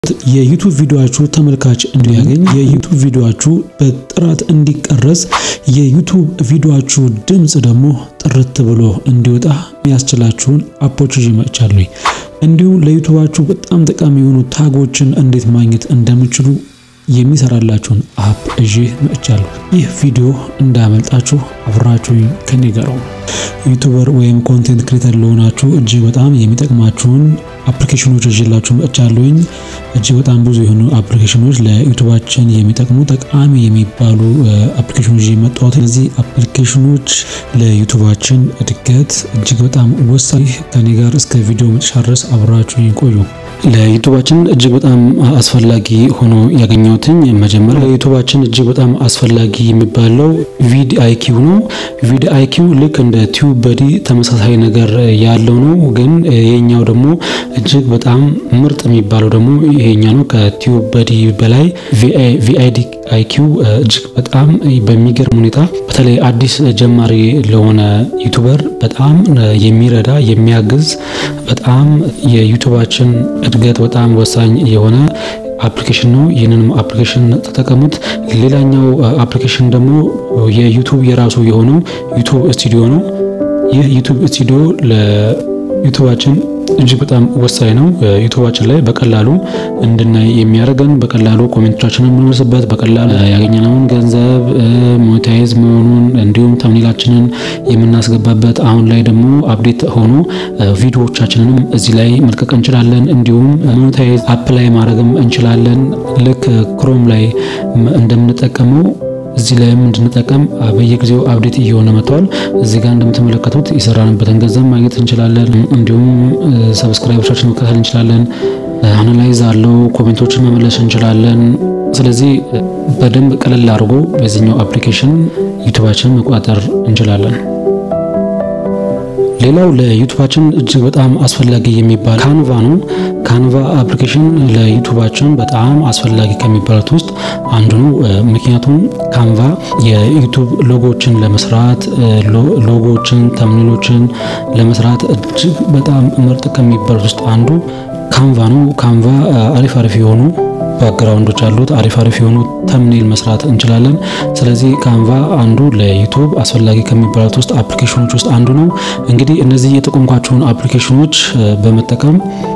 የዩቱብ ቪዲዮአችሁ ተመልካች እንዲያገኝ የዩቱብ ቪዲዮአችሁ በጥራት እንዲቀረጽ የዩቱብ ቪዲዮአችሁ ድምፅ ደግሞ ጥርት ብሎ እንዲወጣ የሚያስችላችሁን አፖች ይዤ መጥቻለሁ። እንዲሁም ለዩቱባችሁ በጣም ጠቃሚ የሆኑ ታጎችን እንዴት ማግኘት እንደምችሉ የሚሰራላችሁን አፕ ይዤ መጥቻለሁ። ይህ ቪዲዮ እንዳያመልጣችሁ አብራችሁኝ ከኔ ጋር ነው። ዩቱበር ወይም ኮንቴንት ክሬተር ለሆናችሁ እጅግ በጣም የሚጠቅማችሁን አፕሊኬሽኖች ይዤላችሁ መጥቻለሁኝ። እጅግ በጣም ብዙ የሆኑ አፕሊኬሽኖች ለዩቱባችን የሚጠቅሙ ጠቃሚ የሚባሉ አፕሊኬሽኖች ይዤ መጣሁት። እነዚህ አፕሊኬሽኖች ለዩቱባችን እድገት እጅግ በጣም ወሳኝ። ከኔ ጋር እስከ ቪዲዮ መጨረሻ ድረስ አብራችሁኝ ቆዩ። ለዩቱባችን እጅግ በጣም አስፈላጊ ሆኖ ያገኘሁትኝ መጀመሪያ ለዩቱባችን እጅግ በጣም አስፈላጊ የሚባለው ቪድ አይኪው ነው። ቪድ አይኪው ልክ እንደ ቲዩብ በዲ ተመሳሳይ ነገር ያለው ነው። ግን ይሄኛው ደግሞ እጅግ በጣም ምርጥ የሚባለው ደግሞ ይሄኛ ነው። ከቲዩብ በዲ በላይ ቪአይዲ አይኪው እጅግ በጣም በሚገርም ሁኔታ በተለይ አዲስ ጀማሪ ለሆነ ዩቱበር በጣም የሚረዳ የሚያግዝ በጣም የዩቱባችን እድገት በጣም ወሳኝ የሆነ አፕሊኬሽን ነው። ይህንንም አፕሊኬሽን ተጠቀሙት። ሌላኛው አፕሊኬሽን ደግሞ የዩቱብ የራሱ የሆነው ዩቱብ ስቱዲዮ ነው። ይህ ዩቱብ ስቱዲዮ ለዩቱባችን እጅግ በጣም ወሳኝ ነው። ዩቱባችን ላይ በቀላሉ እንድናይ የሚያደርገን በቀላሉ ኮሜንቶቻችንን የምንመልስበት በቀላሉ ያገኘነውን ገንዘብ ሞኔታይዝ መሆኑን እንዲሁም ተምኔላችንን የምናስገባበት አሁን ላይ ደግሞ አፕዴት ሆኖ ቪዲዮዎቻችንንም እዚህ ላይ መልቀቅ እንችላለን። እንዲሁም ሞኔታይዝ አፕ ላይ ማድረግም እንችላለን። ልክ ክሮም ላይ እንደምንጠቀመው እዚህ ላይም እንድንጠቀም በየጊዜው አፕዴት እየሆነ መጥቷል። እዚህ ጋር እንደምትመለከቱት የሰራንበትን ገንዘብ ማግኘት እንችላለን። እንዲሁም ሰብስክራይበሮቻችን መከታተል እንችላለን። አናላይዝ አለው፣ ኮሜንቶችን መመለስ እንችላለን። ስለዚህ በደንብ ቀለል አድርጎ በዚህኛው አፕሊኬሽን ዩቱባችንን መቆጣጠር እንችላለን። ሌላው ለዩቱባችን እጅግ በጣም አስፈላጊ የሚባል ካንቫ ነው። ካንቫ አፕሊኬሽን ለዩቱባችን በጣም አስፈላጊ ከሚባሉት ውስጥ አንዱ ነው። ምክንያቱም ካንቫ የዩቱብ ሎጎችን ለመስራት ሎጎችን፣ ተምኔሎችን ለመስራት እጅግ በጣም ምርጥ ከሚባሉት ውስጥ አንዱ ካንቫ ነው። ካንቫ አሪፍ አሪፍ የሆኑ ባክግራውንዶች አሉት። አሪፍ አሪፍ የሆኑ ተምኔል መስራት እንችላለን። ስለዚህ ካንቫ አንዱ ለዩቱብ አስፈላጊ ከሚባሉት ውስጥ አፕሊኬሽኖች ውስጥ አንዱ ነው። እንግዲህ እነዚህ የጠቆምኳቸውን አፕሊኬሽኖች በመጠቀም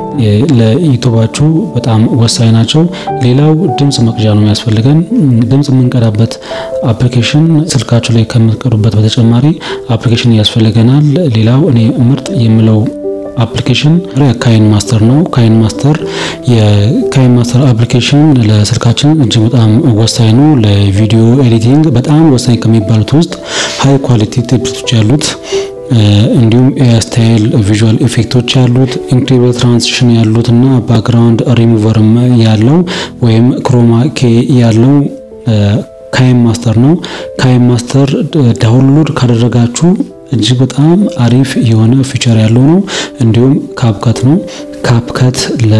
ለዩቱባችሁ በጣም ወሳኝ ናቸው። ሌላው ድምፅ መቅጃ ነው የሚያስፈልገን። ድምፅ የምንቀዳበት አፕሊኬሽን ስልካችሁ ላይ ከምትቀዱበት በተጨማሪ አፕሊኬሽን ያስፈልገናል። ሌላው እኔ ምርጥ የምለው አፕሊኬሽን ካይን ማስተር ነው። ካይን ማስተር የካይን ማስተር አፕሊኬሽን ለስልካችን እጅግ በጣም ወሳኝ ነው። ለቪዲዮ ኤዲቲንግ በጣም ወሳኝ ከሚባሉት ውስጥ ሃይ ኳሊቲ ቴፕቶች ያሉት እንዲሁም ስታይል ቪዥዋል ኢፌክቶች ያሉት ኢንክሪብል ትራንዚሽን ያሉት እና ባክግራውንድ ሪሙቨርም ያለው ወይም ክሮማ ኬ ያለው ካይን ማስተር ነው። ካይን ማስተር ዳውንሎድ ካደረጋችሁ እጅግ በጣም አሪፍ የሆነ ፊቸር ያለው ነው። እንዲሁም ካፕከት ነው። ካፕከት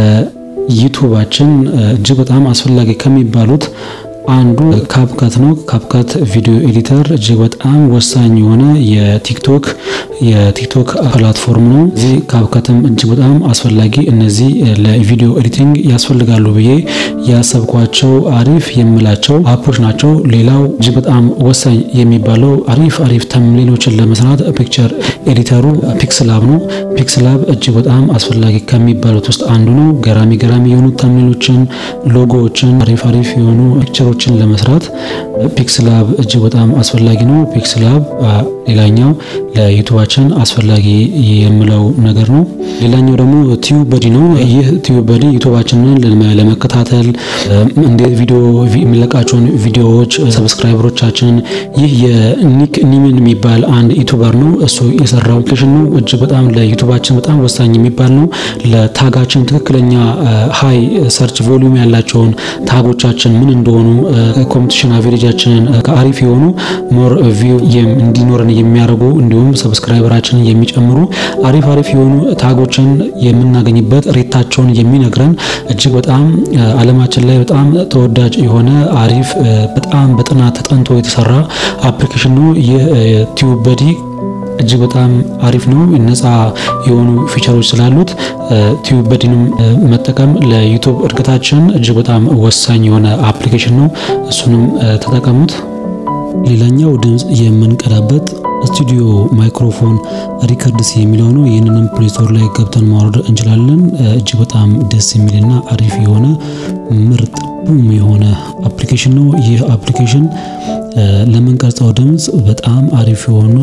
ለዩቱባችን እጅግ በጣም አስፈላጊ ከሚባሉት አንዱ ካፕከት ነው። ካፕከት ቪዲዮ ኤዲተር እጅግ በጣም ወሳኝ የሆነ የቲክቶክ የቲክቶክ ፕላትፎርም ነው። እዚህ ካፕከትም እጅግ በጣም አስፈላጊ እነዚህ ለቪዲዮ ኤዲቲንግ ያስፈልጋሉ ብዬ ያሰብኳቸው አሪፍ የምላቸው አፖች ናቸው። ሌላው እጅግ በጣም ወሳኝ የሚባለው አሪፍ አሪፍ ተምኔሎችን ለመስራት ፒክቸር ኤዲተሩ ፒክስላብ ነው። ፒክስላብ እጅግ በጣም አስፈላጊ ከሚባሉት ውስጥ አንዱ ነው። ገራሚ ገራሚ የሆኑ ተምኔሎችን፣ ሎጎዎችን፣ አሪፍ አሪፍ የሆኑ ፒክቸሮችን ለመስራት ፒክስላብ እጅግ በጣም አስፈላጊ ነው። ፒክስላብ ሌላኛው ለዩቱባችን አስፈላጊ የምለው ነገር ነው። ሌላኛው ደግሞ ቲዩብ በዲ ነው። ይህ ቲዩብ በዲ ዩቱባችንን ለመከታተል እንዴት ቪዲዮ የሚለቃቸውን ቪዲዮዎች ሰብስክራይበሮቻችንን ይህ የኒክ ኒምን የሚባል አንድ ዩቱበር ነው እሱ የሰራው አፕሊኬሽን ነው። እጅግ በጣም ለዩቱባችን በጣም ወሳኝ የሚባል ነው። ለታጋችን ትክክለኛ ሃይ ሰርች ቮሊዩም ያላቸውን ታጎቻችን ምን እንደሆኑ ኮምፒቲሽን አቬሬጃችንን ከአሪፍ የሆኑ ሞር ቪው እንዲኖረን የሚያደርጉ እንዲሁም ሰብስክራይበራችንን የሚጨምሩ አሪፍ አሪፍ የሆኑ ታጎችን የምናገኝበት ሬታቸውን የሚነግረን እጅግ በጣም ዓለማችን ላይ በጣም ተወዳጅ የሆነ አሪፍ በጣም በጥናት ተጠንቶ የተሰራ አፕሊኬሽን ነው። ይህ ቲዩብ በዲ እጅግ በጣም አሪፍ ነው። ነፃ የሆኑ ፊቸሮች ስላሉት ቲዩብ በዲንም መጠቀም ለዩቱብ እድገታችን እጅግ በጣም ወሳኝ የሆነ አፕሊኬሽን ነው። እሱንም ተጠቀሙት። ሌላኛው ድምፅ የምንቀዳበት ስቱዲዮ ማይክሮፎን ሪከርድስ የሚለው ነው። ይህንንም ፕሌስቶር ላይ ገብተን ማውረድ እንችላለን። እጅግ በጣም ደስ የሚልና አሪፍ የሆነ ምርጥ ቡም የሆነ አፕሊኬሽን ነው። ይህ አፕሊኬሽን ለምንቀርጸው ድምፅ በጣም አሪፍ የሆነ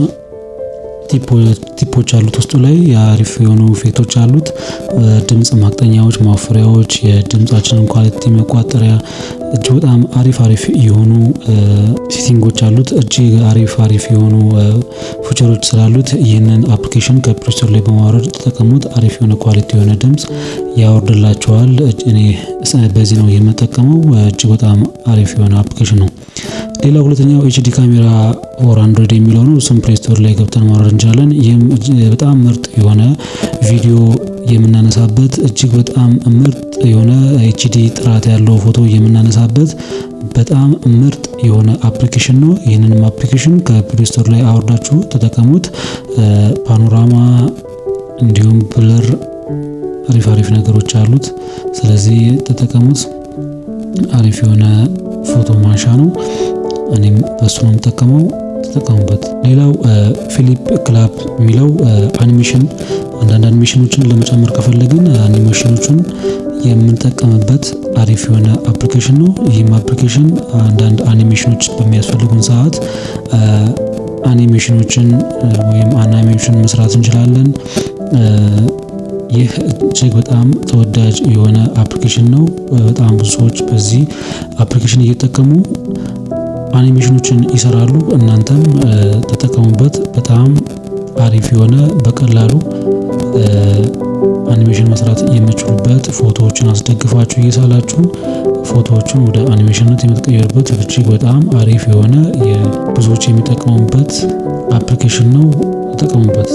ቲፖች አሉት። ውስጡ ላይ የአሪፍ የሆኑ ኢፌክቶች አሉት። ድምፅ ማቅጠኛዎች፣ ማወፈሪያዎች፣ የድምፃችንን ኳሊቲ መቋጠሪያ እጅግ በጣም አሪፍ አሪፍ የሆኑ ሴቲንጎች አሉት። እጅግ አሪፍ አሪፍ የሆኑ ፊቸሮች ስላሉት ይህንን አፕሊኬሽን ከፕሌይ ስቶር ላይ በማውረድ ተጠቀሙት። አሪፍ የሆነ ኳሊቲ የሆነ ድምፅ ያወርድላቸዋል። እኔ በዚህ ነው የምጠቀመው። እጅግ በጣም አሪፍ የሆነ አፕሊኬሽን ነው። ሌላ ሁለተኛው ኤችዲ ካሜራ ኦር አንድሮይድ የሚለው ነው። እሱም ፕሌይ ስቶር ላይ ገብተን ማውረድ እንችላለን። ይህም በጣም ምርጥ የሆነ ቪዲዮ የምናነሳበት እጅግ በጣም ምርጥ የሆነ ኤችዲ ጥራት ያለው ፎቶ የምናነሳበት በጣም ምርጥ የሆነ አፕሊኬሽን ነው። ይህንንም አፕሊኬሽን ከፕሌይ ስቶር ላይ አውርዳችሁ ተጠቀሙት። ፓኖራማ እንዲሁም ብለር አሪፍ አሪፍ ነገሮች አሉት። ስለዚህ ተጠቀሙት። አሪፍ የሆነ ፎቶ ማንሻ ነው። እኔም በሱ ነው የምጠቀመው። ተጠቀሙበት። ሌላው ፊሊፕ ክላፕ የሚለው አኒሜሽን አንዳንድ አኒሜሽኖችን ለመጨመር ከፈለግን አኒሜሽኖቹን የምንጠቀምበት አሪፍ የሆነ አፕሊኬሽን ነው። ይህም አፕሊኬሽን አንዳንድ አኒሜሽኖች በሚያስፈልጉን ሰዓት አኒሜሽኖችን ወይም አኒሜሽን መስራት እንችላለን። ይህ እጅግ በጣም ተወዳጅ የሆነ አፕሊኬሽን ነው። በጣም ብዙ ሰዎች በዚህ አፕሊኬሽን እየተጠቀሙ አኒሜሽኖችን ይሰራሉ። እናንተም ተጠቀሙበት። በጣም አሪፍ የሆነ በቀላሉ አኒሜሽን መስራት የምችሉበት ፎቶዎችን አስደግፋችሁ እየሳላችሁ ፎቶዎችን ወደ አኒሜሽንነት የምትቀየሩበት እጅግ በጣም አሪፍ የሆነ ብዙዎች የሚጠቀሙበት አፕሊኬሽን ነው። ተጠቀሙበት።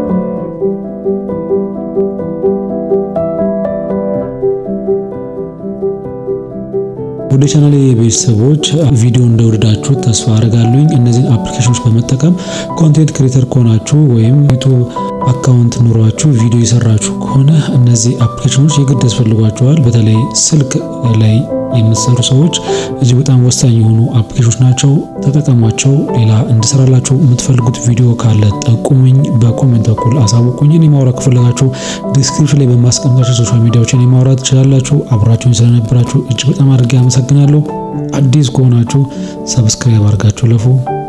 ወደ ቻናሌ ቤተሰቦች ቪዲዮ እንደወደዳችሁ ተስፋ አድርጋለሁኝ። እነዚህን አፕሊኬሽኖች በመጠቀም ኮንቴንት ክሬተር ከሆናችሁ ወይም ዩቱብ አካውንት ኑሯችሁ ቪዲዮ የሰራችሁ ከሆነ እነዚህ አፕሊኬሽኖች የግድ ያስፈልጓቸዋል። በተለይ ስልክ ላይ የምትሰሩ ሰዎች እጅግ በጣም ወሳኝ የሆኑ አፕሊኬሽኖች ናቸው። ተጠቀሟቸው። ሌላ እንድሰራላችሁ የምትፈልጉት ቪዲዮ ካለ ጠቁሙኝ፣ በኮሜንት በኩል አሳውቁኝ። እኔ ማውራት ከፈለጋችሁ ዲስክሪፕሽን ላይ በማስቀምጣቸው ሶሻል ሚዲያዎች እኔ ማውራት ትችላላችሁ። አብራችሁን ስለነበራችሁ እጅግ በጣም አድርጌ አመሰግናለሁ። አዲስ ከሆናችሁ ሰብስክራይብ አድርጋችሁ ለፉ